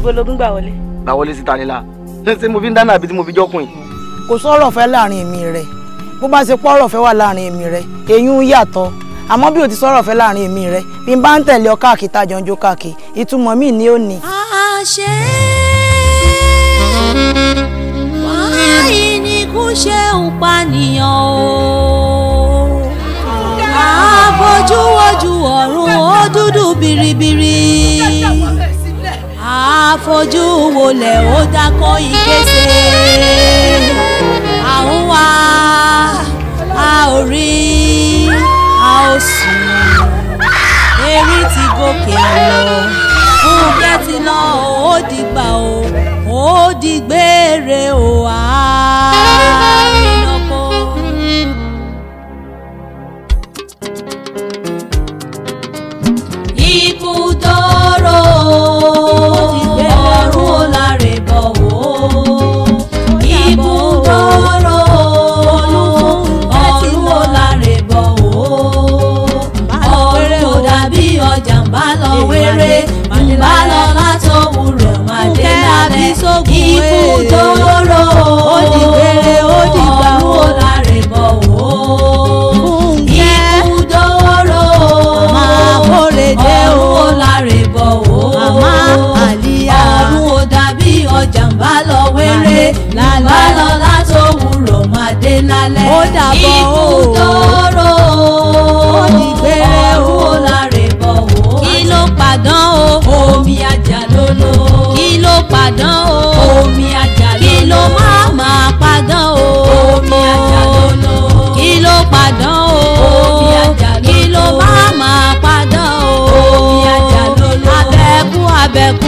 ibo lógún gbà wọlé. gbà wọlé síta nílá ṣé mo fi ń dáná àbí tí mo fi jọ́kùn yìí. kò sọ̀rọ̀ fẹ́ láàrin èmi rẹ̀ bó bá ṣe pọ́rọ̀ fẹ́ wà láàrin èmi rẹ̀ èyún yàtọ̀ àmọ́ bí o ti sọ̀rọ̀ fẹ́ láàrin èmi rẹ̀ bí n bá ń tẹ̀lé ọ káàkiri tájọ ń jó káàkiri ìtumọ̀ mi ni ó ní. àṣẹ wáyé ni kò ṣe ń pànìyàn o àfojúwojú ọ̀run ó dúdú biribiri àfojú wọlé ó dákọ́ ìkéṣe àwọn wa a ò rí a ò sùn erí ti gòkè lọ fúnkẹ́ ti lọ ó dìgbà o ó dìgbére o àìlọ́kọ. ikú dóró ọ̀run ó láre bọ̀ wò ikú dóró ọ̀run ó láre bọ̀ wò ọ̀run ó dàbí ọjà ń bá lọ wéré ń bá lọ látòwúrọ̀ máa dé lálẹ́ ikú dóró ó dìgbére ó dìgbà ọ̀run ó láre bọ̀ wò ikú dóró Kórèdé o. ọ̀run ó láre bọ̀ wò Màmá Àlíyá. ọ̀run ó dàbí ọjà ń bá lọ wéré ń bá lọ látòwúrọ̀ máa dé lálẹ́ Ó dàbọ̀ o. ikú dóró Ó dìgbére o. ọ̀run ó láre bọ̀ wò kí ló padàn o omi ajá lólo kí ló padàn o omi ajá lólo kí ló má máa padàn o omi ajá lólo kí ló padàn o omi ajá lólo kí ló má máa padàn o omi ajá lólo abẹ́kú abẹ́kú